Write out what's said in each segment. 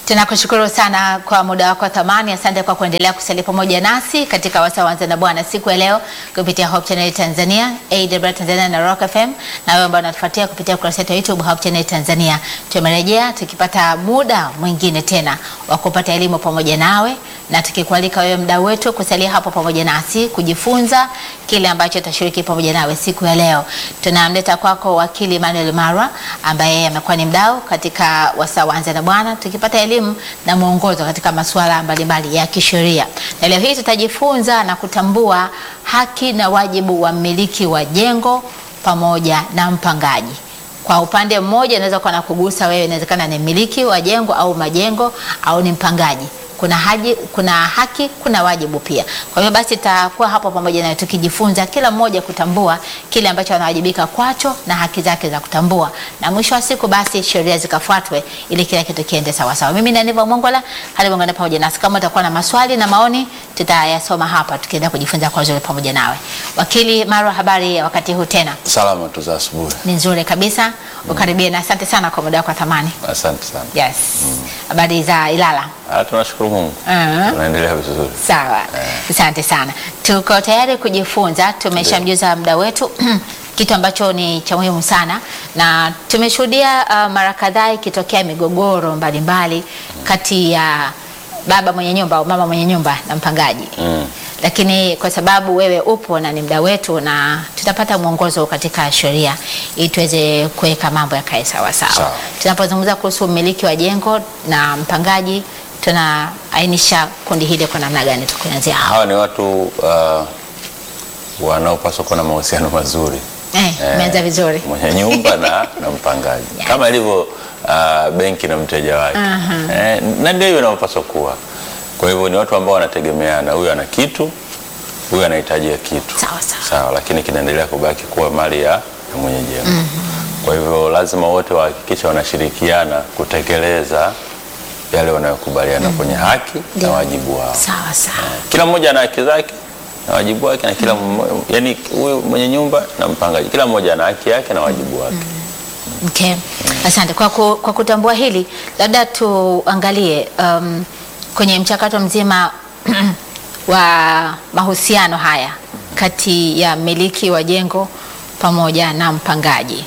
Tunakushukuru sana kwa muda wako wa thamani. Asante kwa kuendelea kusalia pamoja nasi katika wasaa wanza na Bwana siku ya leo kupitia Hope Channel Tanzania, AWR Tanzania na Rock FM, na wewe ambao unatufuatia kupitia ukurasa wetu wa YouTube Hope Channel Tanzania. Tumerejea tukipata muda mwingine tena wa kupata elimu pamoja nawe na tukikualika wewe mdau wetu kusalia hapo pamoja nasi kujifunza kile ambacho tutashiriki pamoja nawe siku ya leo. Tunamleta kwako wakili Emmanuel Marwa ambaye amekuwa ni mdau katika wasaa wanza na Bwana tukipata elimu na mwongozo katika masuala mbalimbali ya kisheria. Na leo hii tutajifunza na kutambua haki na wajibu wa mmiliki wa jengo pamoja na mpangaji. Kwa upande mmoja inaweza kuwa na kugusa wewe, inawezekana ni mmiliki wa jengo au majengo au ni mpangaji. Kuna haji, kuna haki, kuna wajibu pia. Kwa hiyo basi tutakuwa hapo pamoja naye tukijifunza kila mmoja kutambua kile ambacho anawajibika kwacho na haki zake za kutambua, na mwisho wa siku basi sheria zikafuatwe ili kila kitu kiende sawa sawa. Mimi ni Aniva Mongola, hali ungana pamoja nasi. Kama utakuwa na maswali na maoni, tutayasoma hapa tukienda kujifunza kwa uzuri pamoja nawe. Wakili Marwa, habari ya wakati huu tena? Salama tu za asubuhi. Ni nzuri kabisa, ukaribie na asante sana kwa muda wako wa thamani. Asante sana. Yes, habari za Ilala? Ah, tunashukuru Mungu. Ah. Tunaendelea vizuri. Sawa, asante sana. Tuko tayari kujifunza. Tumeshamjuza muda wetu kitu ambacho ni cha muhimu sana, na tumeshuhudia uh, mara kadhaa ikitokea migogoro mbalimbali kati ya baba mwenye nyumba au mama mwenye nyumba na mpangaji Mm. lakini kwa sababu wewe upo na ni mda wetu, na tutapata mwongozo katika sheria ili tuweze kuweka mambo yakae sawa sawa. Sawa. Tunapozungumza kuhusu umiliki wa jengo na mpangaji, tunaainisha kundi hili kwa namna gani? Tukianzia hapo Hawa ni watu uh, wanaopaswa kuwa na mahusiano mazuri. eh, Eh, umeanza vizuri. Mwenye nyumba na, na mpangaji Yeah. kama ilivyo uh, benki na mteja wake eh, na ndio hivyo inavyopaswa kuwa. Kwa hivyo ni watu ambao wanategemeana, huyu ana kitu, huyu anahitajia kitu Sawa, sawa. sawa, lakini kinaendelea kubaki kuwa mali ya, ya mwenye jengo. Kwa hivyo lazima wote wahakikishe wanashirikiana kutekeleza yale wanayokubaliana kwenye haki Ndio. na wajibu wao. Sawa sawa. Kila mmoja ana haki zake na wajibu wake, na kila mmo- yani huyu mwenye nyumba na mpangaji, kila mmoja ana haki yake na wajibu wake. Okay. Asante kwa, ku, kwa kutambua hili, labda tuangalie um, kwenye mchakato mzima wa mahusiano haya kati ya mmiliki wa jengo pamoja na mpangaji.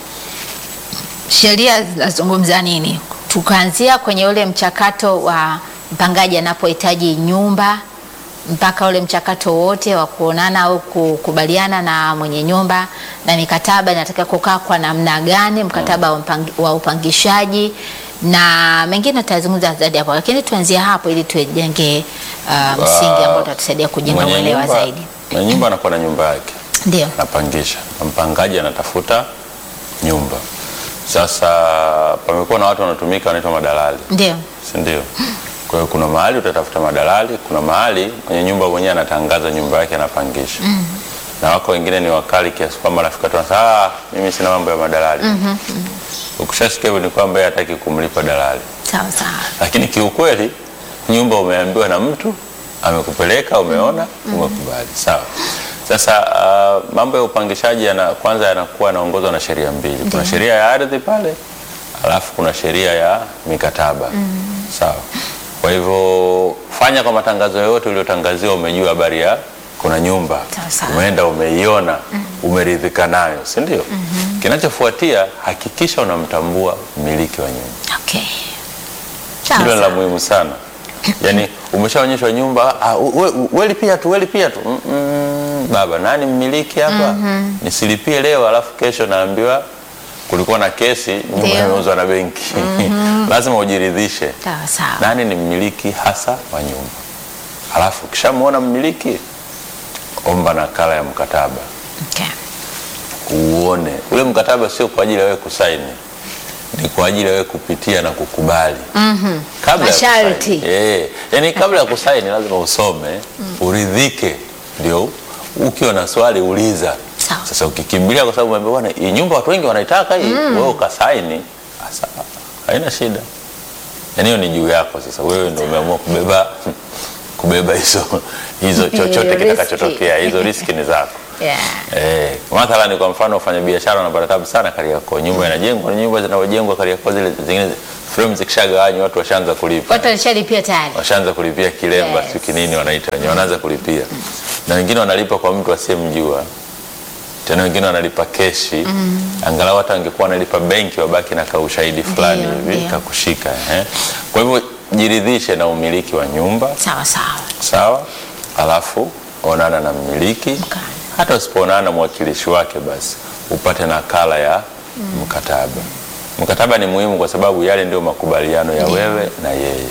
Sheria zinazungumza nini? Tukaanzia kwenye ule mchakato wa mpangaji anapohitaji nyumba mpaka ule mchakato wote wa kuonana au kukubaliana na mwenye nyumba na mikataba inataka kukaa kwa namna gani, mkataba wa, mpangi, wa upangishaji na mengine tutazungumza zaidi hapo, lakini tuanzie hapo ili tujenge uh, msingi ambao utatusaidia kujenga Mwenye uelewa nyumba- zaidi. Mwenye nyumba anakuwa na nyumba yake Ndio. anapangisha, na mpangaji anatafuta nyumba. Sasa pamekuwa na watu wanatumika wanaitwa madalali, Ndio. si ndio? Kwa hiyo kuna mahali utatafuta madalali, kuna mahali mwenye nyumba mwenyewe anatangaza nyumba yake anapangisha. Na wako wengine ni wakali kiasi kwamba rafiki watu wanasema ah, mimi sina mambo ya madalali. Ukishasikia hivyo ni kwamba yeye hataki kumlipa dalali. Sawa sawa. Lakini kiukweli nyumba umeambiwa na mtu amekupeleka, umeona, umekubali, sawa. Sasa uh, mambo ya upangishaji yana, kwanza yanakuwa yanaongozwa na sheria mbili. Kuna sheria ya ardhi pale, alafu kuna sheria ya mikataba sawa. Kwa hivyo fanya kwa matangazo yoyote uliotangaziwa, umejua habari ya kuna nyumba, Sawa, sawa. umeenda umeiona, umeridhika nayo, si ndio? Kinachofuatia hakikisha unamtambua mmiliki wa nyumba. Okay. Sawa Hilo la sawa. muhimu sana. Yaani umeshaonyeshwa nyumba, ah, we, we lipia tu, we lipia tu. Mm, mm, baba nani mmiliki hapa? Nisilipie leo alafu kesho naambiwa kulikuwa na kesi, nyumba Ndio. imeuzwa na benki. Lazima ujiridhishe Sawa sawa. nani ni mmiliki hasa wa nyumba. Alafu ukishamuona mmiliki, omba nakala ya mkataba Okay. uone ule mkataba sio kwa ajili ya wewe kusaini, ni kwa ajili ya wewe kupitia na kukubali kabla ya Masharti. kusaini. Eh, yani kabla ya kusaini lazima usome uridhike, ndio ukiwa na swali uliza. Sawa. Sasa ukikimbilia kwa sababu umeambiwa bwana, hii nyumba watu wengi wanaitaka hii, wewe ukasaini, sasa haina shida. Yani hiyo ni juu yako sasa, wewe ndio umeamua kubeba kubeba hizo hizo chochote Riski. kitakachotokea, hizo riski ni zako. Yeah. Eh, mathalani kwa mfano wafanya biashara wanapata tabu sana Kariakoo. Nyumba inajengwa, nyumba zinazojengwa Kariakoo zile zingine frame zikishagawanywa watu washaanza kulipa Watu walishalipia tayari. washaanza kulipia kilemba Yes. yes. sio kinini wanaita wenyewe wanaanza kulipia na wengine wanalipa kwa mtu asiyemjua tena wengine wanalipa keshi angalau hata wangekuwa wanalipa benki wabaki na kaushahidi fulani Ndio, hivi ndio. kakushika eh. kwa hivyo jiridhishe na umiliki wa nyumba Sawa sawa. sawa alafu onana na mmiliki Okay. hata usipoonana na mwakilishi wake basi upate nakala ya mkataba mkataba ni muhimu kwa sababu yale ndio makubaliano ya Ndio. wewe na yeye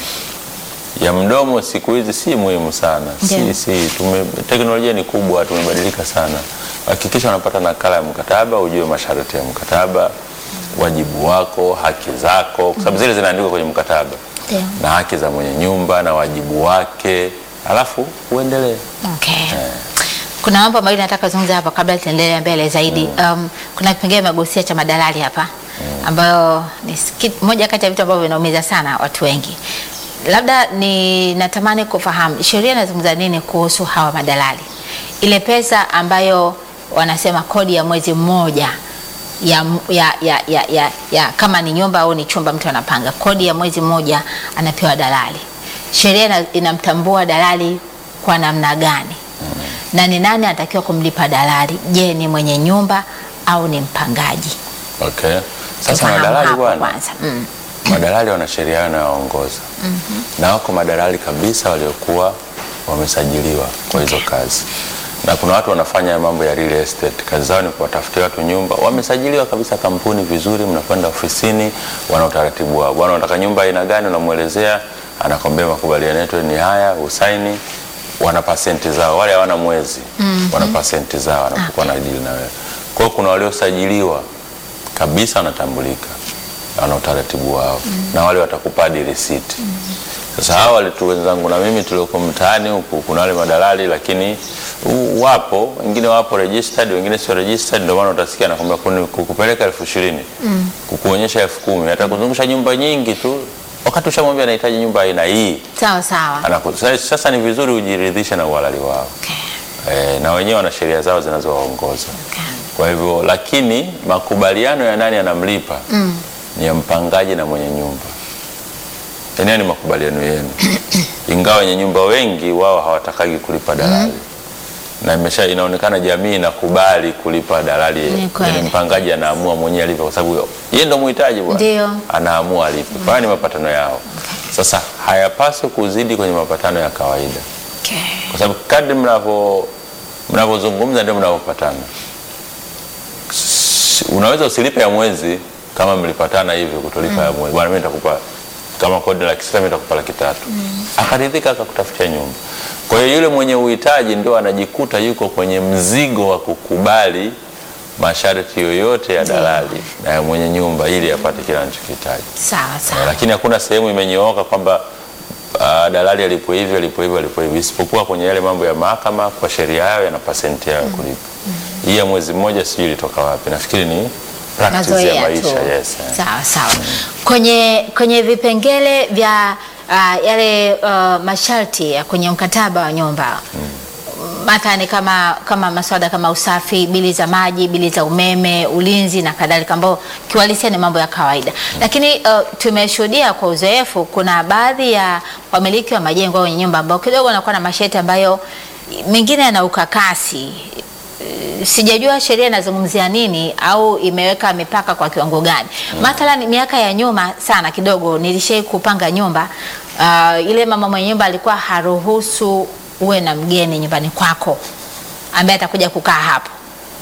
ya mdomo siku hizi si muhimu sana Ndio. si, si, tume, teknolojia ni kubwa tumebadilika sana hakikisha unapata nakala ya mkataba ujue masharti ya mkataba wajibu wako haki zako kwa sababu zile zinaandikwa kwenye mkataba Ndio. na haki za mwenye nyumba na wajibu wake alafu uendelee Okay. Kuna mambo mawili nataka kuzungumza hapa kabla tuendelee mbele zaidi. Um, kuna kipengele magusia cha madalali hapa ambayo ni ski- moja kati ya vitu ambavyo vinaumiza sana watu wengi. Labda ni natamani kufahamu sheria inazungumza nini kuhusu hawa madalali, ile pesa ambayo wanasema kodi ya mwezi mmoja ya, ya, ya, ya, ya, ya kama ni nyumba au ni chumba mtu anapanga, kodi ya mwezi mmoja anapewa dalali. Sheria ina- inamtambua dalali kwa namna gani na ni nani anatakiwa kumlipa dalali? Je, ni mwenye nyumba au ni mpangaji? okay. sasa Tufahamu madalali hapo bwana kwanza. Mm. madalali wana sheria yao inayoongoza na wako madalali kabisa waliokuwa wamesajiliwa kwa hizo kazi na kuna watu wanafanya mambo ya real estate kazi zao ni kuwatafutia watu nyumba wamesajiliwa kabisa kampuni vizuri mnakwenda ofisini wana utaratibu wao bwana unataka nyumba aina gani unamwelezea anakwambia makubaliano yetu ni haya usaini wana pasenti zao wale hawana mwezi wana pasenti zao wanapokuwa na dili na wewe kwa hiyo kuna waliosajiliwa kabisa wanatambulika wana utaratibu wao na wale watakupa hadi risiti sasa hawa walitu wenzangu na mimi tulioko mtaani huku kuna wale madalali lakini u- wapo wengine wapo registered wengine sio registered ndio maana utasikia anakwambia kuni- kukupeleka elfu ishirini kukuonyesha elfu kumi atakuzungusha nyumba nyingi tu wakati ushamwambia anahitaji nyumba aina hii Sawa sawa. Anaku- sasa- sasa ni vizuri ujiridhishe na uhalali wao Okay. e, na wenyewe wana sheria zao zinazowaongoza Okay. kwa hivyo lakini makubaliano ya nani anamlipa mm. ni ya mpangaji na mwenye nyumba eneo ni makubaliano yenu ingawa wenye nyumba wengi wao hawatakagi kulipa dalali na imesha inaonekana jamii inakubali kulipa dalali Ni kweli. yani mpangaji anaamua mwenyewe alipe kwa sababu yeye ndo muhitaji bwana Ndio. anaamua alipe kwa hiyo ni mapatano yao sasa hayapaswi kuzidi kwenye mapatano ya kawaida Okay. kwa sababu kadri mnavyo mnavyozungumza ndio mnavyopatana. S- Unaweza usilipe ya mwezi kama mlipatana hivi kutolipa ya mwezi, bwana, mimi nitakupa kama kodi laki sita, mimi nitakupa laki tatu. Akaridhika akakutafutia nyumba. Kwa hiyo yule mwenye uhitaji ndio anajikuta yuko kwenye mzigo wa kukubali masharti yoyote ya dalali na ya mwenye nyumba ili apate kile anachokihitaji. Sawa Eh, sawa. lakini hakuna sehemu imenyooka kwamba uh, dalali alipo hivi alipo hivi alipo hivi, isipokuwa kwenye yale mambo ya mahakama, kwa sheria yao yana pasenti yao ya kulipa. Hii ya mwezi mmoja sijui ilitoka wapi, nafikiri ni practice ya Mazoea tu. maisha. Yes, eh. Sawa sawa. Kwenye kwenye vipengele vya uh, yale uh, masharti ya kwenye mkataba wa nyumba mathalani kama kama maswala kama usafi, bili za maji, bili za umeme, ulinzi na kadhalika, ambao kiuhalisia ni mambo ya kawaida, lakini uh, tumeshuhudia kwa uzoefu, kuna baadhi ya wamiliki wa majengo au wenye nyumba ambao kidogo wanakuwa na masharti ambayo mengine yana ukakasi sijajua sheria inazungumzia nini au imeweka mipaka kwa kiwango gani. Mathalan, miaka ya nyuma sana kidogo nilishai kupanga nyumba uh, ile mama mwenye nyumba alikuwa haruhusu uwe na mgeni nyumbani kwako ambaye atakuja kukaa hapo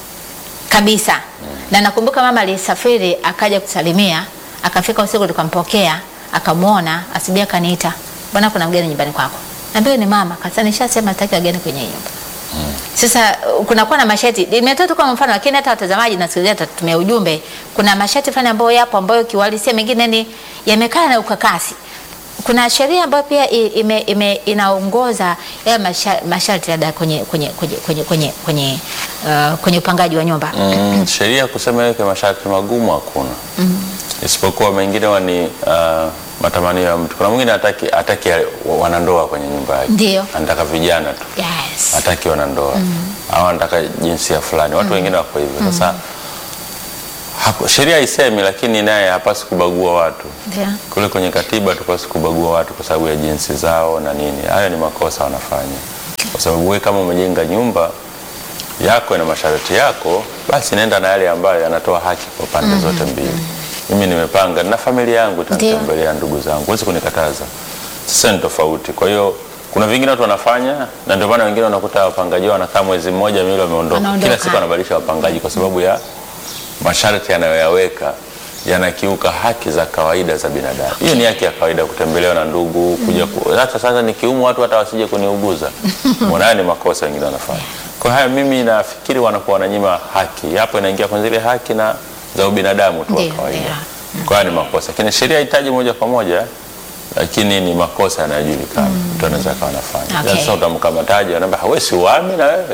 kabisa. Na nakumbuka mama alisafiri akaja kusalimia, akafika usiku tukampokea, akamwona, asubuhi akaniita, bwana, kuna mgeni nyumbani kwako. Naambia ni mama, kasa nishasema sitaki wageni kwenye hii nyumba. Sasa uh, kunakuwa na masharti, nimetoa tu kama mfano, lakini hata watazamaji nasikiliza tutatumia ujumbe. Kuna masharti fulani ambayo yapo ambayo kiuhalisia mengine ni yamekaa na ukakasi. Kuna sheria ambayo pia i- ime, ime, inaongoza yale masha- masharti labda kwenye kwenye kwenye kwenye kwenye kwenye, uh, kwenye upangaji wa nyumba. Mm, sheria kusema iweke masharti magumu hakuna isipokuwa mengine wa ni uh, matamanio ya mtu. Kuna mwingine hataki hataki wanandoa kwenye nyumba yake, Ndio. anataka vijana tu Yes. hataki wanandoa au anataka jinsia fulani. Watu wengine wako hivyo. Sasa Haku- sheria haisemi, lakini naye hapasi kubagua watu Ndio. kule kwenye katiba tupasi kubagua watu kwa sababu ya jinsi zao na nini. Hayo ni makosa wanafanya, kwa sababu wewe kama umejenga nyumba yako na masharti yako, basi nenda na yale ambayo yanatoa haki kwa pande zote mbili. Mimi nimepanga na familia yangu itanitembelea, ndugu zangu, huwezi kunikataza. Sasa ni tofauti. Kwa hiyo kuna vingine watu wanafanya, na ndio maana wengine unakuta wapangaji wao wanakaa mwezi mmoja, miwili, wameondoka. Wanaondoka. Kila siku anabadilisha wapangaji kwa sababu ya masharti yanayoyaweka yanakiuka haki za kawaida za binadamu. Hiyo ni haki ya kawaida, kutembelewa na ndugu, kuja ku... hata sasa nikiumwa watu hata wasije kuniuguza. Mbona haya ni makosa wengine wanafanya. Kwa haya mimi nafikiri wanakuwa wananyima haki, hapo inaingia kwenye zile haki na za ubinadamu tu wa Ndio, kawaida. ndio. Kwa haya ni makosa, lakini sheria haitaji moja kwa moja, lakini ni makosa yanayojulikana, mtu anaweza akawa anafanya. Okay. Sasa utamkamataje? Anaambia wewe si uami na wewe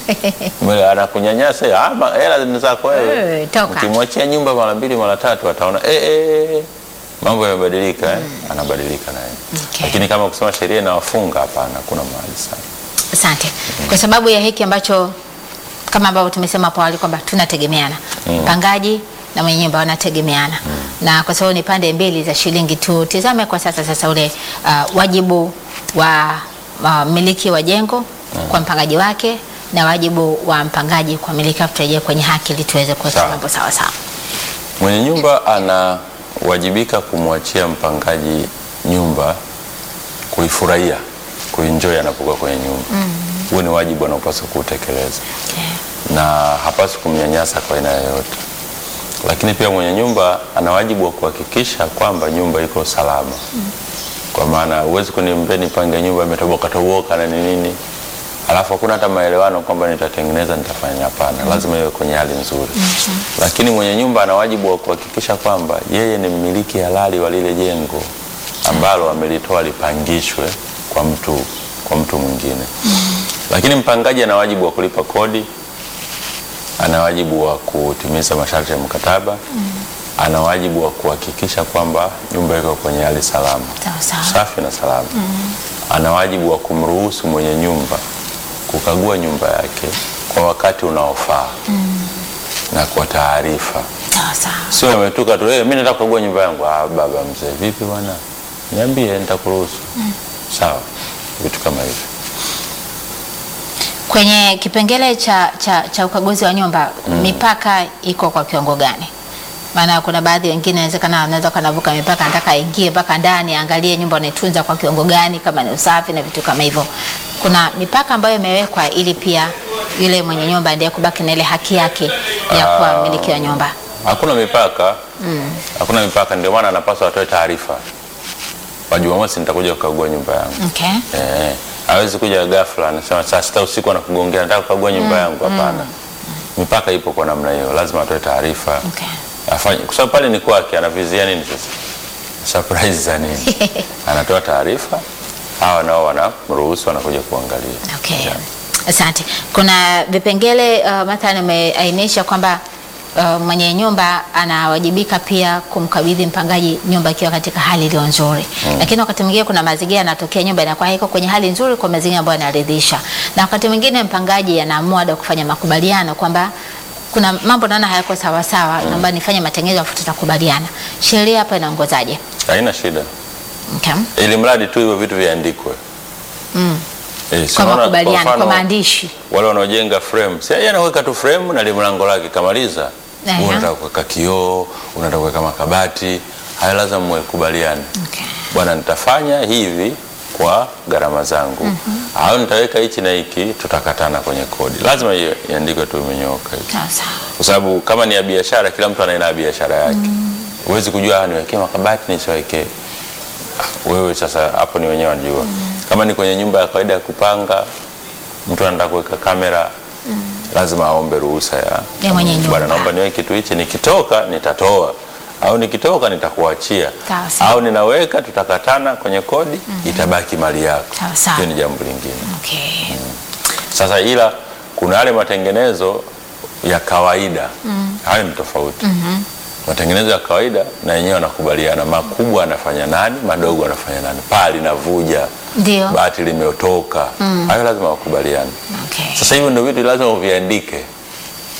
Mwe- anakunyanyasa ama hela ni zako wewe. Wewe, toka. Ukimwachia nyumba mara mbili mara tatu ataona eh, eh, mambo yamebadilika eh. Anabadilika naye Okay. lakini kama kusema sheria inawafunga hapana, kuna mahali sana. Asante. Kwa sababu ya hiki ambacho kama ambavyo tumesema hapo awali kwamba tunategemeana mpangaji na mwenye nyumba wanategemeana na kwa sababu ni pande mbili za shilingi tu. Tizame kwa sasa sasa ule uh, wajibu wa wa mmiliki wa jengo kwa mpangaji wake na wajibu wa mpangaji kwa mmiliki, afu turejee kwenye haki ili tuweze kuweka Sawa. mambo sawa sawa. Mwenye nyumba anawajibika kumwachia mpangaji nyumba kuifurahia, kuenjoy anapokuwa kwenye nyumba. Huo ni wajibu anaopaswa kuutekeleza Okay. na hapaswi kumnyanyasa kwa aina yoyote. Lakini pia mwenye nyumba ana wajibu wa kuhakikisha kwamba nyumba iko salama, kwa maana huwezi kuniambia nipange nyumba imetoboka toboka na ni nini, alafu hakuna hata maelewano kwamba nitatengeneza nitafanya. Hapana, lazima iwe kwenye hali nzuri. Lakini mwenye nyumba ana wajibu wa kuhakikisha kwamba yeye ni mmiliki halali wa lile jengo ambalo amelitoa lipangishwe kwa mtu kwa mtu mwingine. Lakini mpangaji ana wajibu wa kulipa kodi, ana wajibu wa kutimiza masharti ya mkataba, ana wajibu wa kuhakikisha kwamba nyumba iko kwenye hali salama, Sawa sawa. safi na salama. Ana wajibu wa kumruhusu mwenye nyumba kukagua nyumba yake kwa wakati unaofaa na kwa taarifa, Sawa sawa. sio ametuka tu, hey, mimi nataka kukagua nyumba yangu. Ah, baba mzee, vipi bwana, niambie, nitakuruhusu. Sawa, vitu kama hivyo. Kwenye kipengele cha, cha, cha ukaguzi wa nyumba mipaka iko kwa kiwango gani? Maana kuna baadhi wengine inawezekana anaweza kanavuka mipaka, anataka aingie mpaka ndani aangalie nyumba unaitunza kwa kiwango gani, kama ni usafi na vitu kama hivyo. Kuna mipaka ambayo imewekwa ili pia yule mwenye nyumba ndiye kubaki na ile haki yake ya kuwa Ah. mmiliki wa nyumba. Hakuna mipaka, hakuna mipaka. Ndio maana anapaswa atoe taarifa, kwa Jumamosi nitakuja kukagua nyumba yangu. Okay. Eh, hawezi kuja ghafla anasema saa sita usiku anakugongea nataka kukagua nyumba yangu. Hapana, mipaka ipo kwa namna hiyo, lazima atoe taarifa Okay. afanye, kwa sababu pale ni kwake. Anavizia nini sasa? Surprise za nini? Anatoa taarifa, hawa nao wanamruhusu, wanakuja kuangalia. Okay. Yeah. Asante. Kuna vipengele uh, mathalan umeainisha kwamba uh, mwenye nyumba anawajibika pia kumkabidhi mpangaji nyumba ikiwa katika hali iliyo nzuri. Lakini wakati mwingine kuna mazingira yanatokea nyumba inakuwa haiko kwenye hali nzuri kwa mazingira ambayo yanaridhisha. Na wakati mwingine mpangaji anaamua da kufanya makubaliano kwamba kuna mambo naona hayako sawa sawa, naomba nifanye matengenezo afu tutakubaliana. Sheria hapa inaongozaje? Haina shida, Okay. ili mradi tu hivyo vitu viandikwe. Eh, si Kwa unaona, makubaliano, kwa mfano, maandishi. wale wanaojenga frame si yeye anaweka tu frame na limlango lake kamaliza. Ehe. Wewe unataka kuweka kioo, unataka kuweka makabati, haya lazima mwekubaliane. Okay. Bwana, nitafanya hivi kwa gharama zangu au nitaweka hichi na hiki, tutakatana kwenye kodi. Lazima hiyo iandikwe tu imenyooka hivi, Sawa sawa. kwa sababu kama ni ya biashara, kila mtu anaenda biashara yake. Huwezi kujua ah, niwekee makabati nisiwekee. Ah, Wewe sasa hapo ni wenyewe wanajua. Kama ni kwenye nyumba ya kawaida ya kupanga, mtu anataka kuweka kamera lazima aombe ruhusa ya Ya mwenye nyumba. Bwana, naomba niweke kitu hichi, nikitoka nitatoa au nikitoka nitakuachia Sawa, sawa. au ninaweka, tutakatana kwenye kodi, itabaki mali yako. Sawa, sawa. Hiyo ni jambo lingine. Okay. Sasa ila kuna yale matengenezo ya kawaida hayo ni tofauti. Matengenezo ya kawaida na yenyewe wanakubaliana, makubwa anafanya nani, madogo anafanya nani, paa linavuja, Ndio. bati limeotoka, hayo lazima wakubaliane. Okay. Sasa hivyo ndio vitu lazima uviandike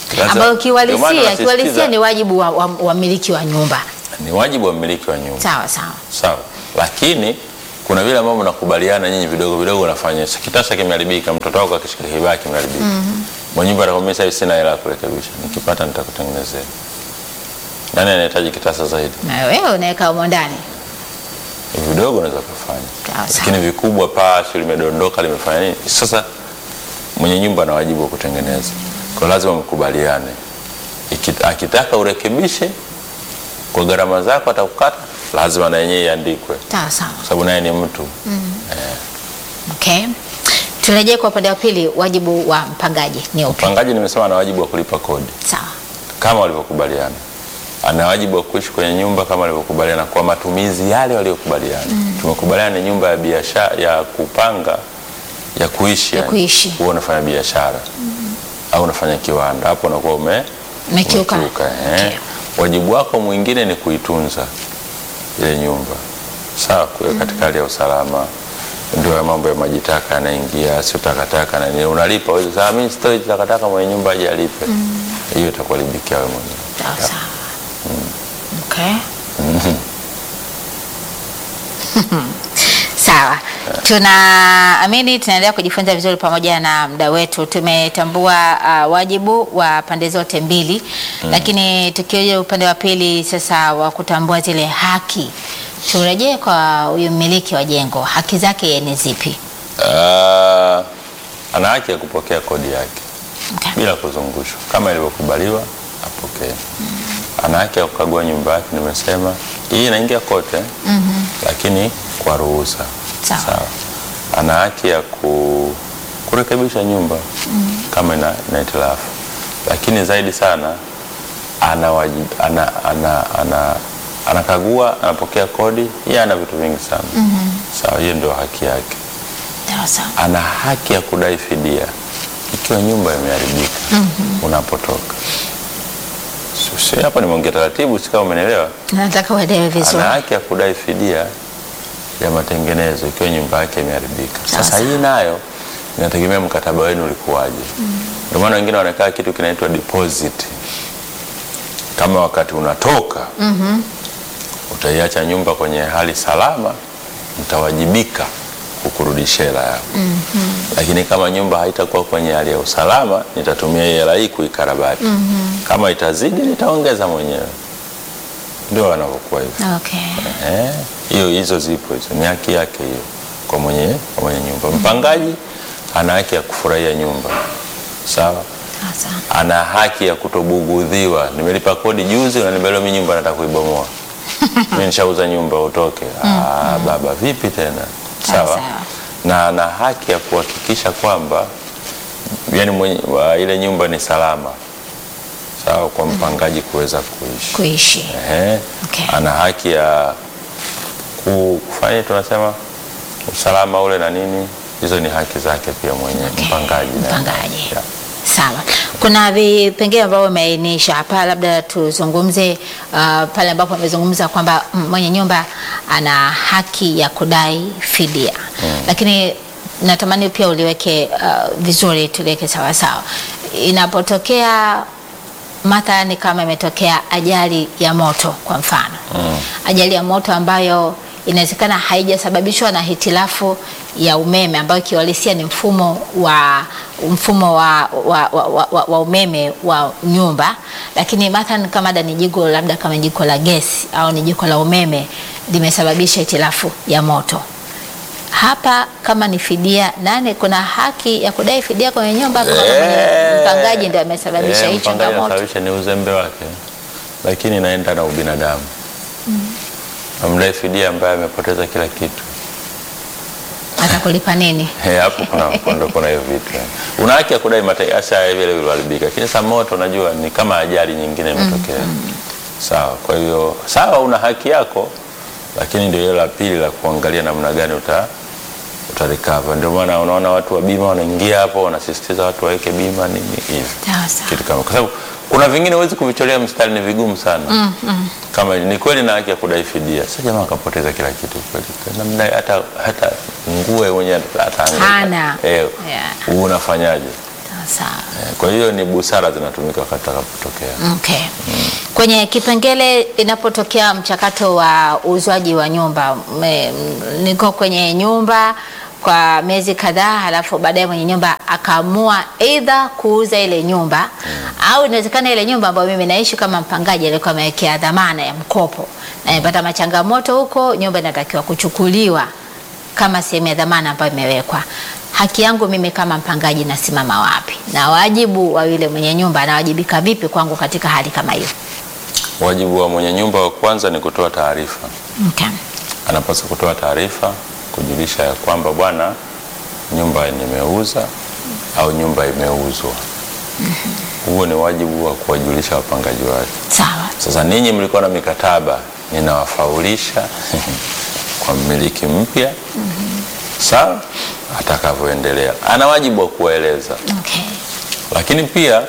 Sasa, ambayo ndio maana kiuhalisia nasisitiza- kiuhalisia ni wajibu wa wa- wamiliki wa, nyumba. ni wajibu wa mmiliki wa nyumba Sawa sawa. sawa, lakini kuna vile ambavyo mnakubaliana nyinyi vidogo vidogo, unafanya kitasa kimeharibika, mtoto wako akishika kibaya kimeharibika, mwenye nyumba atakwambia sasa hivi sina hela ya kurekebisha, nikipata nitakutengenezea. Nani anahitaji kitasa zaidi? Na wewe unaweka humo ndani. Vidogo unaweza kufanya, Sawa sawa. lakini vikubwa, paa sio limedondoka, limefanya nini? Sasa mwenye nyumba ana wajibu wa kutengeneza, kwa lazima mkubaliane. Iki- Akitaka urekebishe kwa gharama zako, atakukata, lazima na yenyewe iandikwe, Sawa sawa. kwa sababu naye ni mtu Okay. Turejee kwa upande wa pili, wajibu wa mpangaji ni upi? Mpangaji nimesema ana wajibu wa kulipa kodi Sawa. kama walivyokubaliana. Ana wajibu wa kuishi kwenye nyumba kama walivyokubaliana kwa matumizi yale waliokubaliana. Tumekubaliana ni nyumba ya biashara ya kupanga ya kuishi, Ya yani. kuishi. Wewe unafanya biashara au unafanya kiwanda, hapo unakuwa ume Umekiuka. umekiuka, eh. Okay. Wajibu wako mwingine ni kuitunza ile nyumba, sawa, kuweka katika hali ya usalama. Ndio ya mambo ya maji taka yanaingia, sio takataka na nini, unalipa wewe. Sasa mimi sitoi takataka, mwenye nyumba aje alipe, hiyo itakuharibikia wewe mwenyewe. Sawa sawa. Okay. Sawa. Tunaamini tunaendelea kujifunza vizuri pamoja na mda wetu. Tumetambua uh, wajibu wa pande zote mbili lakini tukioja upande wa pili sasa wa kutambua zile haki, turejee kwa huyu mmiliki wa jengo, haki zake yeye ni zipi? Ah, ana haki ya kupokea kodi yake Okay. bila kuzungushwa kama ilivyokubaliwa apokee. Ana haki ya kukagua nyumba yake, nimesema hii inaingia kote lakini kwa ruhusa. Sawa. Ana haki ya ku, kurekebisha nyumba kama ina, ina hitilafu, lakini zaidi sana ana, wajib, ana, ana, ana, anakagua, anapokea kodi, yeye ana vitu vingi sana sawa. Hiyo ndio haki yake Sawa sawa. ana haki ya kudai fidia ikiwa nyumba imeharibika unapotoka. Si- si hapo nimeongea taratibu, si kama umenielewa. Nataka uelewe vizuri. Ana haki ya kudai fidia ya matengenezo ikiwa nyumba yake imeharibika. Sawa, Sasa hii nayo inategemea mkataba wenu ulikuwaje. Ndio maana wengine wanakaa kitu kinaitwa deposit, kama wakati unatoka utaiacha nyumba kwenye hali salama, mtawajibika kukurudishia hela yako. Lakini kama nyumba haitakuwa kwenye hali ya usalama, nitatumia hii hela hii kuikarabati. Kama itazidi, nitaongeza mwenyewe. Ndio wanavyokuwa hivyo. Okay. Eh, hiyo hizo zipo hizo, ni haki yake hiyo kwa mwenye, kwa mwenye nyumba. Mpangaji ana haki ya kufurahia nyumba sawa, Sawa sawa. ana haki ya kutobugudhiwa. Nimelipa kodi juzi, unaniambia mimi nyumba nataka kuibomoa mimi nishauza nyumba utoke. Ah, baba vipi tena? Sawa, Sawa, sawa. na ana haki ya kuhakikisha kwamba yani mwenye, wa, ile nyumba ni salama sawa, kwa mpangaji kuweza kuishi Kuishi. Ehe. Okay. Ana haki ya ku- kufanya tunasema usalama ule na nini, hizo ni haki zake pia mwenye Okay. mpangaji. na- Mpangaji. Yeah. Sawa. Kuna vipengele ambavyo umeainisha hapa, labda tuzungumze uh, pale ambapo amezungumza kwamba mm, mwenye nyumba ana haki ya kudai fidia lakini natamani pia uliweke uh, vizuri, tuliweke sawa sawa. Inapotokea mathalani kama imetokea ajali ya moto kwa mfano ajali ya moto ambayo inawezekana haijasababishwa na hitilafu ya umeme ambayo kiuhalisia ni mfumo wa mfumo wa, wa, wa, wa, wa, wa umeme wa nyumba, lakini mathalan kama da ni jiko labda kama jiko la gesi au ni jiko la umeme limesababisha hitilafu ya moto hapa kama ni fidia nane, kuna haki ya kudai fidia kwenye nyumba kama Eh, mpangaji ndio amesababisha eh, hii mpangaji changamoto. anasababisha ni uzembe wake, lakini inaenda na ubinadamu. Amdai fidia ambaye amepoteza kila kitu. Atakulipa nini? Eh, hapo kuna ndo kuna hiyo vitu. eh. Una haki ya kudai mateso ya vile vilivyoharibika, lakini sasa moto unajua ni kama ajali nyingine imetokea. Sawa, kwa hiyo sawa, una haki yako, lakini ndio hilo la pili la kuangalia namna gani uta utarecover. Ndio maana unaona watu wa bima wanaingia hapo, wanasisitiza watu waweke bima nini hivi Sawa sawa. kitu kama, kwa sababu kuna vingine huwezi kuvitolea mstari, ni vigumu sana kama ni kweli na haki ya kudai fidia. Sasa jamaa akapoteza kila kitu kweli, namna hata hata nguo mwenye ataangaika Hana. eh, Yeah. unafanyaje? Sawa sawa. Eh, Kwa hiyo ni busara zinatumika wakati atakapotokea. Okay. Kwenye kipengele inapotokea mchakato wa uuzwaji wa nyumba, me- m- niko kwenye nyumba kwa miezi kadhaa, halafu baadaye mwenye nyumba akaamua aidha kuuza ile nyumba au inawezekana ile nyumba ambayo mimi naishi kama mpangaji alikuwa amewekea dhamana ya mkopo na imepata machangamoto huko, nyumba inatakiwa kuchukuliwa kama sehemu ya dhamana ambayo imewekwa. Haki yangu mimi kama mpangaji nasimama wapi, na wajibu wa yule mwenye nyumba anawajibika vipi kwangu katika hali kama hiyo? Wajibu wa mwenye nyumba wa kwanza ni kutoa taarifa. Okay. Anapaswa kutoa taarifa kujulisha ya kwamba bwana, nyumba nimeuza au nyumba imeuzwa. Huo ni wajibu wa kuwajulisha wapangaji wake. Sawa. Sasa ninyi mlikuwa na mikataba, ninawafaulisha kwa mmiliki mpya, sawa, atakavyoendelea. Ana wajibu wa kuwaeleza, Okay. lakini pia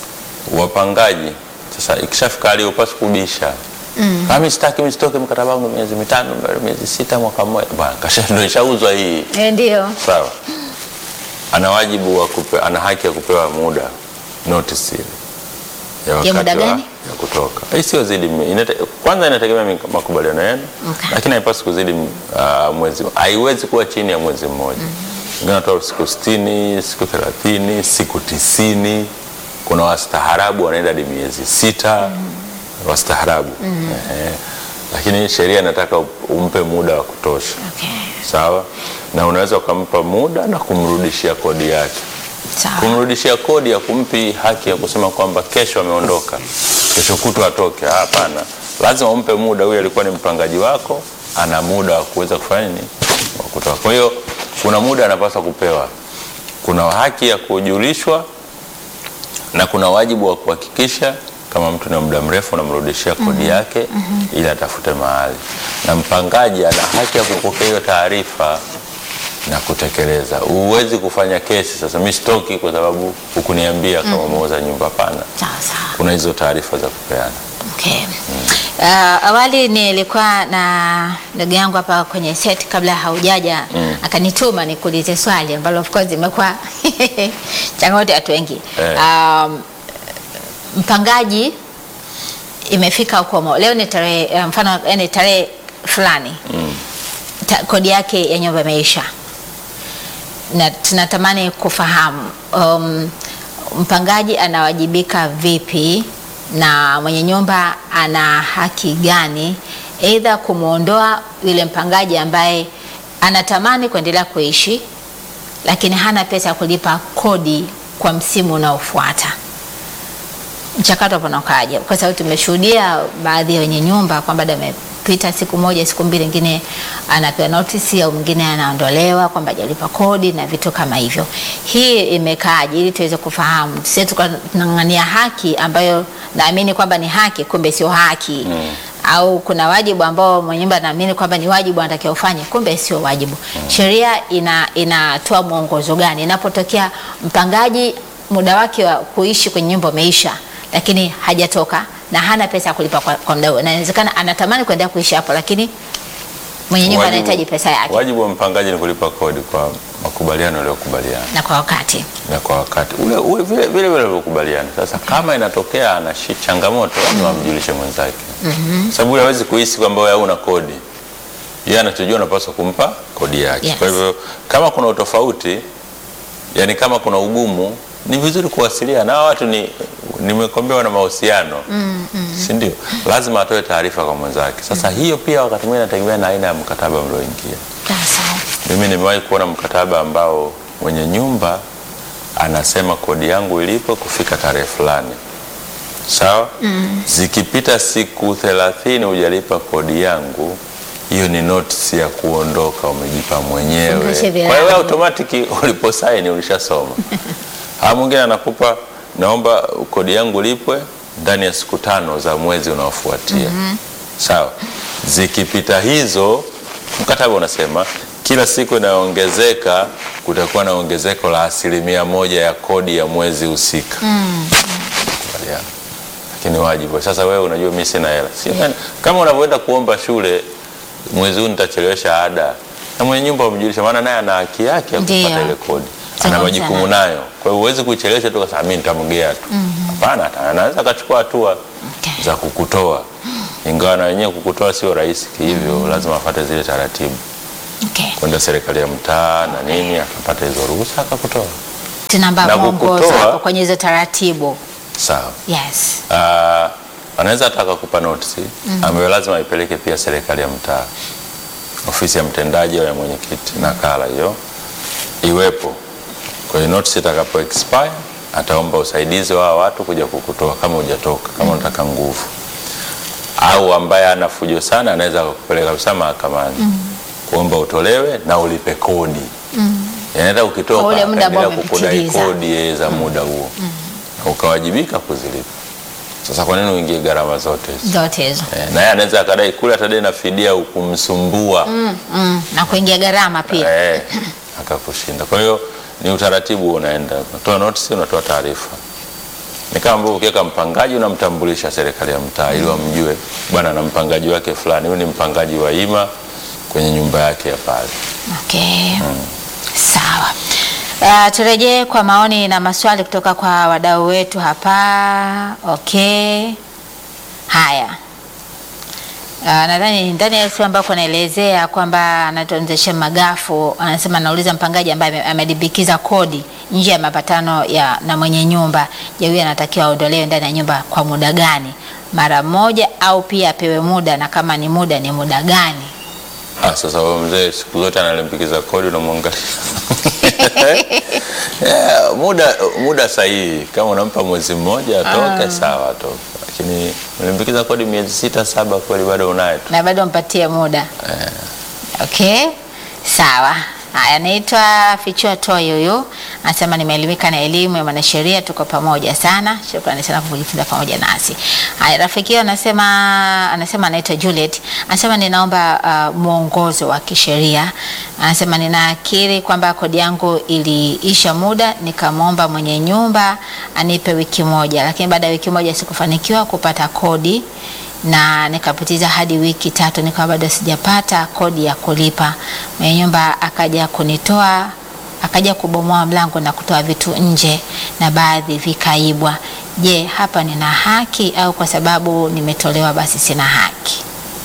wapangaji sasa, ikishafika hali upasi kubisha mm. Kama sitaki msitoke mkataba wangu miezi mitano, miezi sita, mwaka mmoja, bwana kasha ndio ishauzwa hii, Eh, ndio. sawa. Ana wajibu wa kupe, ana haki ya kupewa muda notice ile ya wakati muda wa- gani? ya kutoka. Hii sio zidi mi- inate, kwanza inategemea mik- makubaliano yenu Okay. lakini haipaswi kuzidi uh, mwezi, haiwezi kuwa chini ya mwezi mmoja. Wengine wanatoa siku sitini, siku thelathini, siku tisini. Kuna wastaarabu wanaenda hadi miezi sita wastaarabu Ehe. Lakini sheria inataka umpe muda wa kutosha, Okay. sawa, na unaweza ukampa muda na kumrudishia kodi yake Sawa. kumrudishia kodi ya kumpi haki ya kusema kwamba kesho ameondoka, kesho kutwa atoke. Hapana, lazima umpe muda. Huyu alikuwa ni mpangaji wako, ana muda wa kuweza kufanya nini, wa kutoka. Kwa hiyo kuna muda anapaswa kupewa, kuna haki ya kujulishwa na kuna wajibu wa kuhakikisha kama mtu ni wa muda mrefu unamrudishia kodi yake ili atafute mahali, na mpangaji ana haki ya kupokea hiyo taarifa na kutekeleza. Huwezi kufanya kesi sasa, mimi sitoki kwa sababu hukuniambia kama umeuza nyumba. Hapana, Sawa sawa. kuna hizo taarifa za kupeana. Okay. Uh, awali nilikuwa na ndugu yangu hapa kwenye set kabla haujaja akanituma nikuulize swali ambalo of course imekuwa changamoto ya watu wengi. Eh. Um, mpangaji imefika ukomo. Leo ni tarehe eh, mfano yani tarehe fulani. Ta, kodi yake ya nyumba imeisha. Na tunatamani kufahamu um, mpangaji anawajibika vipi na mwenye nyumba ana haki gani, aidha kumwondoa yule mpangaji ambaye anatamani kuendelea kuishi lakini hana pesa ya kulipa kodi kwa msimu unaofuata. Mchakato hapo unakaaje? Kwa sababu tumeshuhudia baadhi ya wenye nyumba kwamba baada amepita siku moja siku mbili, ingine anapewa notisi au mwingine anaondolewa kwamba hajalipa kodi na vitu kama hivyo. Hii imekaaje, ili tuweze kufahamu, sisi tunang'ang'ania haki ambayo naamini kwamba ni haki, kumbe sio haki au kuna wajibu ambao mwenye nyumba anaamini kwamba ni wajibu anatakiwa ufanye, kumbe sio wajibu. Sheria ina inatoa mwongozo gani inapotokea mpangaji muda wake wa kuishi kwenye nyumba umeisha, lakini hajatoka na hana pesa ya kulipa kwa, kwa muda huo, na inawezekana anatamani kuendelea kuishi hapo, lakini mwenye nyumba Wajibu- anahitaji pesa yake Wajibu wa mpangaji ni kulipa kodi kwa makubaliano yaliyokubaliana na kwa wakati. na kwa wakati ule, ule vile vile vile walivyokubaliana. Sasa kama inatokea ana shi- changamoto, lazima amjulishe mwenzake, sababu yule hawezi kuhisi kwamba wewe hauna kodi. Yeye anachojua unapaswa kumpa kodi yake. Yes. Kwa hivyo kama kuna utofauti, yani kama kuna ugumu, ni vizuri kuwasiliana na hawa watu. Ni nimekwambia wana mahusiano si ndio? Lazima atoe taarifa kwa mwenzake. Sasa hiyo pia wakati mwingine inategemea na aina ya mkataba mlioingia. Sasa Mimi nimewahi kuona mkataba ambao mwenye nyumba anasema kodi yangu ilipo kufika tarehe fulani, sawa. Zikipita siku thelathini hujalipa kodi yangu, hiyo ni notice ya kuondoka, umejipa mwenyewe. Fungashe Kwa hiyo virago. automatic uliposaini ulishasoma. Haya, mwingine anakupa naomba kodi yangu lipwe ndani ya siku tano za mwezi unaofuatia. Sawa, zikipita hizo, mkataba unasema kila siku inayoongezeka kutakuwa na ongezeko la asilimia moja ya kodi ya mwezi husika. Kubaliana. Lakini wajibu sasa, wewe unajua mimi sina hela, si kama unavyoenda kuomba shule, mwezi huu nitachelewesha ada, na mwenye nyumba umjulisha, maana naye ana haki yake ya Ndiyo. kupata ile kodi. ana Zungumza majukumu naye. nayo. Kwa hiyo huwezi kuichelewesha tu kasema mimi nitamgea tu. Hapana, ata- anaweza akachukua hatua Okay. za kukutoa, ingawa na wenyewe kukutoa sio rahisi hivyo, lazima afuate zile taratibu, Okay. kwenda serikali ya mtaa na nini, akapata hizo ruhusa akakutoa. Tunamba Na mwongozo kukutoa- hapo kwenye hizo taratibu. Sawa. Yes. Ah, anaweza hata akakupa notisi ambayo lazima aipeleke pia serikali ya mtaa, ofisi ya mtendaji au ya mwenyekiti, nakala hiyo iwepo. Kwa hiyo notisi itakapo expire ataomba usaidizi wa hawa watu kuja kukutoa kama hujatoka, kama unataka nguvu, au ambaye ana fujo sana anaweza kukupeleka kabisa mahakamani kuomba utolewe na ulipe kodi. Yaani hata ukitoka Kwa ule muda ambao akaendelea kukudai umepitiliza. kodi eh, za muda huo na ukawajibika kuzilipa. Sasa kwa nini uingie gharama zote hizo? Zote hizo. Eh, na yeye anaweza akadai kule atadai na fidia ukumsumbua Mm, mm. Na kuingia gharama pia. eh, akakushinda. Kwa hiyo ni utaratibu unaenda, unatoa notice, unatoa taarifa. Ni kama ambavyo ukiweka mpangaji unamtambulisha serikali ya mtaa ili wamjue bwana na mpangaji wake fulani, huyu ni mpangaji wa ima kwenye nyumba yake ya pale. Okay. Sawa. Uh, turejee kwa maoni na maswali kutoka kwa wadau wetu hapa. Okay. Haya. Uh, nadhani ndani ya siku ambako anaelezea kwamba anatuanzisha magafu, anasema anauliza mpangaji ambaye ame- amedibikiza kodi nje ya mapatano ya na mwenye nyumba, je, huyu anatakiwa aondolewe ndani ya nyumba kwa muda gani? Mara moja au pia apewe muda, na kama ni muda ni muda gani? Ah, sasa huyo mzee siku zote analimbikiza kodi unamwangalia. yeah, muda muda sahihi kama unampa mwezi mmoja atoke sawa atoke, lakini ulimbikiza kodi miezi sita saba, kweli bado unaye tu. na bado mpatie muda okay sawa haya anaitwa fichua toi huyu anasema nimeelimika na elimu ya mwanasheria tuko pamoja sana shukrani sana kwa kujifunza pamoja nasi haya rafiki yao anasema anasema anaitwa Juliet anasema ninaomba uh, mwongozo wa kisheria anasema ninaakiri kwamba kodi yangu iliisha muda nikamwomba mwenye nyumba anipe wiki moja lakini baada ya wiki moja sikufanikiwa kupata kodi na nikapitiza hadi wiki tatu nikawa bado sijapata kodi ya kulipa. Mwenye nyumba akaja kunitoa, akaja kubomoa mlango na kutoa vitu nje na baadhi vikaibwa. Je, hapa nina haki au kwa sababu nimetolewa basi sina haki?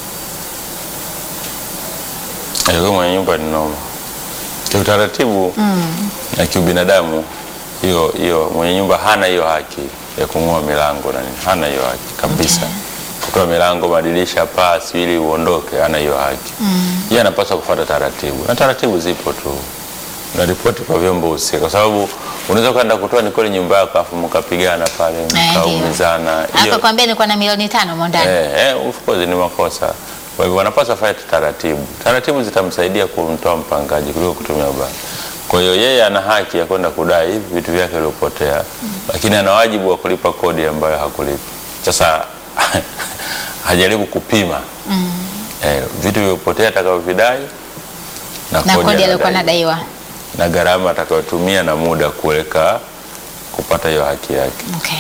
Alikuwa mwenye nyumba ni noma kiutaratibu na kiubinadamu. Hiyo hiyo mwenye nyumba hana hiyo haki ya kung'oa milango na nini, hana hiyo haki kabisa. Kutoa milango, madirisha, paa, si ili uondoke, hana hiyo haki. Yeye anapaswa kufuata taratibu, na taratibu zipo tu, na ripoti kwa vyombo husika, kwa sababu unaweza ukaenda kutoa ni kweli nyumba yako afu mkapigana pale ndio. mkaumizana. Hiyo- Akakwambia nilikuwa na milioni tano mo ndani. Eh, eh, of course ni makosa. Kwa hivyo wanapaswa fanya taratibu. Taratibu zitamsaidia kumtoa mpangaji kuliko kutumia ubaya. Kwa hiyo yeye ana haki ya kwenda kudai hivi vitu vyake vilivyopotea, lakini ana wajibu wa kulipa kodi ambayo hakulipa. Sasa hajaribu kupima eh, vitu vilivyopotea atakavyovidai na, Na kodi aliyokuwa anadai. nadaiwa. na gharama atakayotumia na muda kuweka kupata hiyo haki yake. Okay.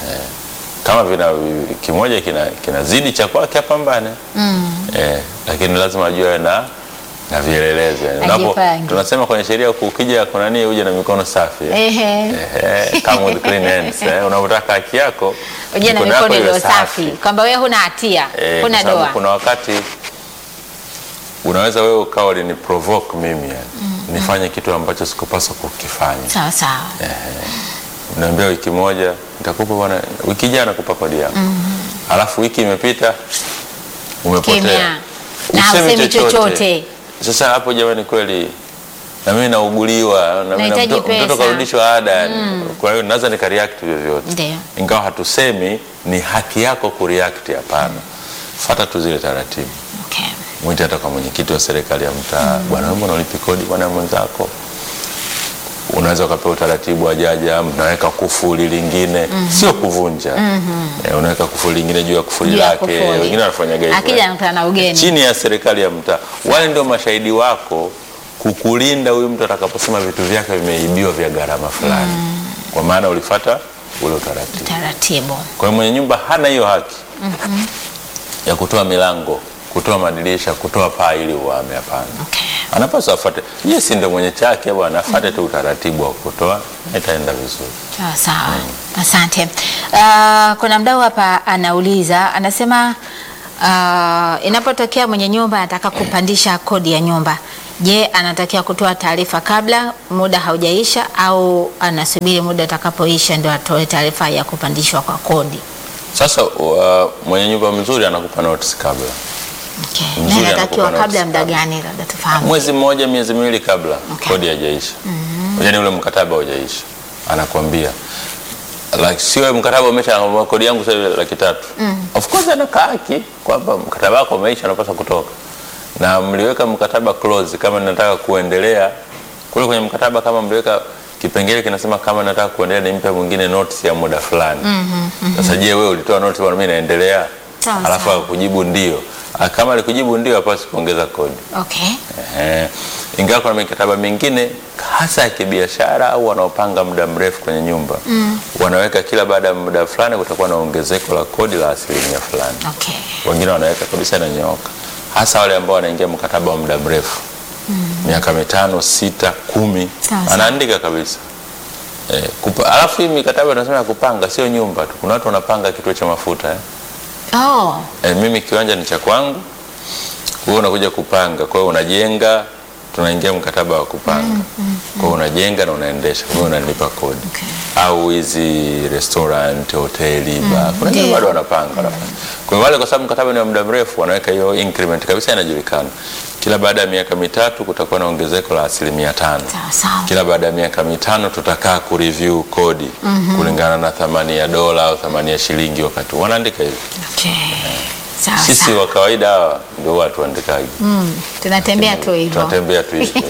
Kama vina kimoja kina kinazidi cha kwake apambane. Mm. Eh, lakini lazima ajue na na vielelezo yani. Unapo- Ajipange. tunasema kwenye sheria ukija kuna nini uje na mikono safi. eh. Ehe. Eh, come with clean hands. Eh, unapotaka haki yako Uje na yako mikono iwe iliyo safi kwamba wewe huna hatia, Eh, huna kwa sababu doa. kuna wakati unaweza wewe ukawa ni provoke mimi yani. Nifanye kitu ambacho sikupaswa kukifanya. Sawa sawa. Unaambia wiki moja nitakupa bwana, wiki jana nakupa kodi yako. Alafu wiki imepita umepotea. Kimya. Na Usemi hausemi chochote. Sasa hapo jamani, kweli na mimi nauguliwa na mimi na Nahitaji mto- mtoto pesa. karudishwa ada yani. Kwa hiyo naweza nikareact vyovyote, Ndio. ingawa hatusemi ni haki yako kureact. Hapana, fuata tu zile taratibu. Okay. Mwite hata kwa mwenyekiti wa serikali ya mtaa, bwana, wewe mbona ulipi kodi bwana mwenzako? Unaweza ukapewa utaratibu wa jaja, mnaweka kufuli lingine, sio kuvunja. Eh, unaweka kufuli lingine juu ya kufuli Juu ya lake, kufuli. wengine wanafanya hivyo. Akija anakutana na ugeni. chini ya serikali ya mtaa. Wale ndio mashahidi wako kukulinda huyu mtu atakaposema vitu vyake vimeibiwa vya gharama fulani, kwa maana ulifata ule utaratibu. Taratibu. Kwa hiyo mwenye nyumba hana hiyo haki ya kutoa milango, kutoa madirisha, kutoa paa ili uhame. Hapana. Okay. anapaswa afuate. Yes, ndio mwenye chake bwana, afuate tu utaratibu wa kutoa, na itaenda vizuri. Sawa sawa, asante. Uh, kuna mdau hapa anauliza, anasema uh, inapotokea mwenye nyumba anataka kupandisha kodi ya nyumba, je, anatakiwa kutoa taarifa kabla muda haujaisha au anasubiri muda utakapoisha ndio atoe taarifa ya kupandishwa kwa kodi? Sasa uh, mwenye nyumba mzuri anakupa notice kabla Okay. Mzuri Na inatakiwa anakupa kabla ya notice muda kabla. gani, labda tufahamu. mwezi mmoja, miezi miwili kabla Okay. kodi haijaisha, yaani ule mkataba haujaisha, anakwambia like, sio mkataba umesha, anakwambia kodi yangu sasa hivi laki tatu. Of course anakaa haki kwamba mkataba wako umeisha, unapaswa kutoka, na mliweka mkataba clause kama nataka kuendelea kule kwenye mkataba, kama mliweka kipengele kinasema kama nataka kuendelea nimpe mwingine notice ya muda fulani. Sasa je, wewe ulitoa notice bwana, mimi naendelea, Sawa, alafu sawa. akujibu ndio. Ah, Kama alikujibu ndio, hapaswi kuongeza kodi. Okay. Ehe. Ingawa kuna mikataba mingine hasa ya kibiashara au wanaopanga muda mrefu kwenye nyumba wanaweka kila baada ya muda fulani kutakuwa na ongezeko la kodi la asilimia fulani. Okay. Wengine wanaweka kabisa inanyooka, hasa wale ambao wanaingia mkataba wa muda mrefu miaka mitano, sita, kumi, Sawa, sawa. anaandika kabisa eh, kupa, alafu hii mikataba tunasema ya kupanga sio nyumba tu. Kuna watu wanapanga kituo cha mafuta eh. Oh, E, mimi kiwanja ni cha kwangu, wewe unakuja kupanga, kwa hiyo unajenga, tunaingia mkataba wa kupanga. Kwa hiyo unajenga na unaendesha, wewe unalipa kodi. Okay. Au hizi restaurant, hoteli, bar, kuna wengine Ndio. bado wanapanga wanafanya. Kwa hiyo wale, kwa sababu mkataba ni wa muda mrefu, wanaweka hiyo increment kabisa, inajulikana. Kila baada ya miaka mitatu kutakuwa na ongezeko la asilimia tano. sawa sawa. Kila baada ya miaka mitano tutakaa kureview kodi kulingana na thamani ya dola au thamani ya shilingi, wakati wanaandika hivi. Okay. Sawa Sisi sawa. wa kawaida hawa ndio watu waandikaji, Mm, tunatembea tu hivyo. tunatembea tu hivyo.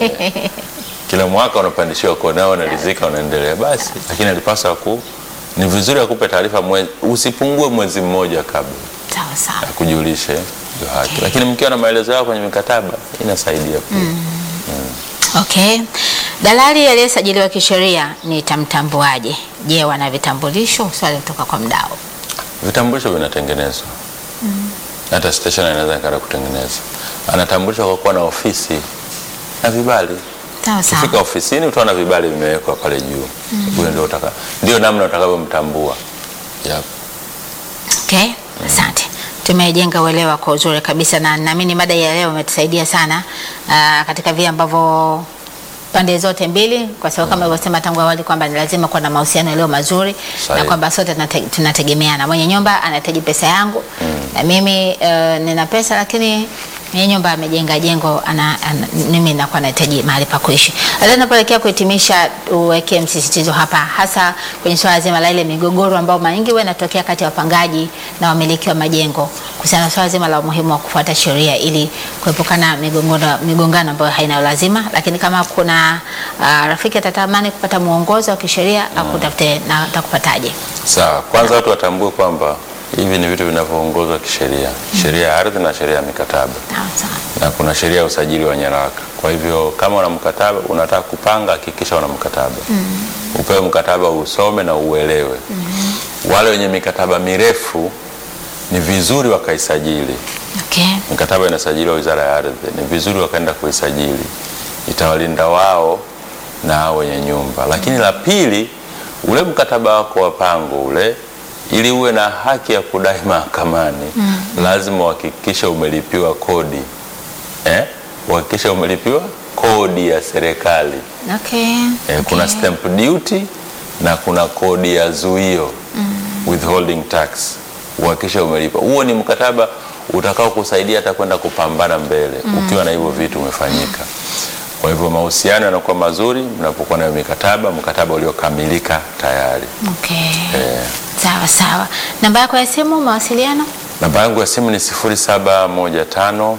Kila mwaka unapandishiwa kodi nao unaridhika, unaendelea basi, lakini alipaswa ku ni vizuri akupe taarifa mwezi, usipungue mwezi mmoja kabla Sawa sawa. akujulishe ndio haki, Okay. lakini mkiwa na maelezo yao kwenye mikataba inasaidia pia. Okay. Dalali aliyesajiliwa kisheria nitamtambuaje? Je, wana vitambulisho? Swali kutoka kwa mdau. Vitambulisho vinatengenezwa hata station inaweza ikaenda kutengeneza, anatambulishwa kwa kuwa na ofisi na vibali Sawa sawa. Ukifika ofisini utaona vibali vimewekwa pale juu. Huyo ndio utaka, ndio namna utakavyomtambua. Yep. Okay, asante. Tumejenga uelewa kwa uzuri kabisa, na naamini mada ya leo imetusaidia sana ah, katika vile ambavyo pande zote mbili, kwa sababu kama ilivyosema tangu awali kwamba ni lazima kuwa na mahusiano yaliyo mazuri na Sahihi. kwamba sote tunate- tunategemeana. Mwenye nyumba anahitaji pesa yangu na mimi eh, nina pesa, lakini mwenye nyumba amejenga jengo ana, ana, mimi nakuwa nahitaji mahali pa kuishi. Sasa tunapoelekea kuhitimisha, uweke msisitizo hapa hasa kwenye swala zima la ile migogoro ambayo mara nyingi huwa inatokea kati ya wapangaji na wamiliki wa majengo kuhusiana na swala zima la umuhimu wa kufuata sheria ili kuepukana migongano migongano ambayo haina lazima, lakini kama kuna uh, rafiki atatamani kupata mwongozo wa kisheria akutafute na atakupataje? Sawa, kwanza watu watambue kwamba hivi ni vitu vinavyoongozwa kisheria, sheria ya ardhi na sheria ya mikataba, Sawa sawa. na kuna sheria ya usajili wa nyaraka. Kwa hivyo kama una mkataba unataka kupanga, hakikisha una mkataba upewe mkataba, usome na uelewe. Wale wenye mikataba mirefu ni vizuri wakaisajili Okay. mikataba inasajiliwa Wizara ya Ardhi, ni vizuri wakaenda kuisajili, itawalinda wao na hao wenye nyumba. Lakini la pili, ule mkataba wako wa pango ule, ili uwe na haki ya kudai mahakamani, lazima uhakikishe umelipiwa kodi eh? Uhakikishe umelipiwa kodi ya serikali Okay. eh, kuna Okay. stamp duty na kuna kodi ya zuio withholding tax, uhakikishe umelipa. Huo ni mkataba utakao kusaidia hata kwenda kupambana mbele ukiwa na hivyo vitu umefanyika. Kwa hivyo mahusiano yanakuwa mazuri mnapokuwa na mikataba, mkataba uliokamilika tayari. Okay. Eh, Sawa sawa. Namba yako ya simu mawasiliano? namba yangu ya simu ni 0715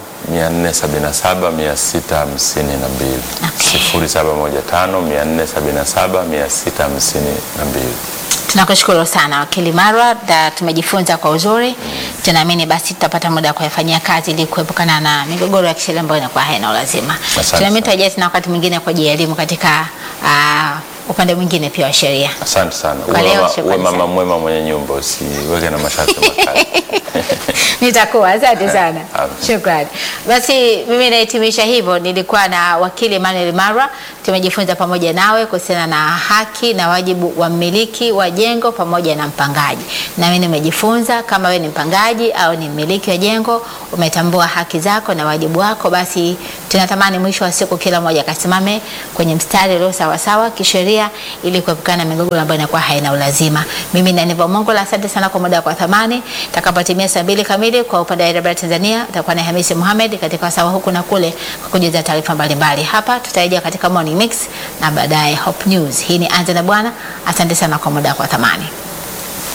477 652. Okay. 0715 477 652. Tunakushukuru sana wakili Marwa, da tumejifunza kwa uzuri. Tunaamini basi tutapata muda wa kuyafanyia kazi ili kuepukana na migogoro ya kisheria ambayo inakuwa haina ulazima. Asante Tunaamini sana. tutarejea tena wakati mwingine kwa ajili ya elimu katika ah, upande mwingine pia wa sheria. Asante sana. Kwa Uwe leo, mama, shukrani uwe mama sana. mwema mwenye nyumba, usiweke na masharti makali. Nitakuwa, asante sana, Amen. shukrani. Basi mimi nahitimisha hivyo. Nilikuwa na wakili Emmanuel Marwa, tumejifunza pamoja nawe kuhusiana na haki na wajibu wa mmiliki wa jengo pamoja na mpangaji. Nami nimejifunza kama wewe ni mpangaji au ni mmiliki wa jengo, umetambua haki zako na wajibu wako, basi tunatamani mwisho wa siku kila mmoja akasimame kwenye mstari ulio sawasawa kisheria, ili kuepukana na migogoro ambayo inakuwa haina ulazima. Mimi ni Aniva Mongola, asante sana kwa muda wako wa thamani. Takapotimia saa mbili kamili kwa upande wa IW Tanzania, utakuwa na Hamisi Mohamed katika wasawa huku na kule kwa kujuza taarifa mbalimbali. Hapa tutarejea katika Morning Mix na baadaye Hope News. Hii ni Anza na Bwana. Asante sana kwa muda wako wa thamani.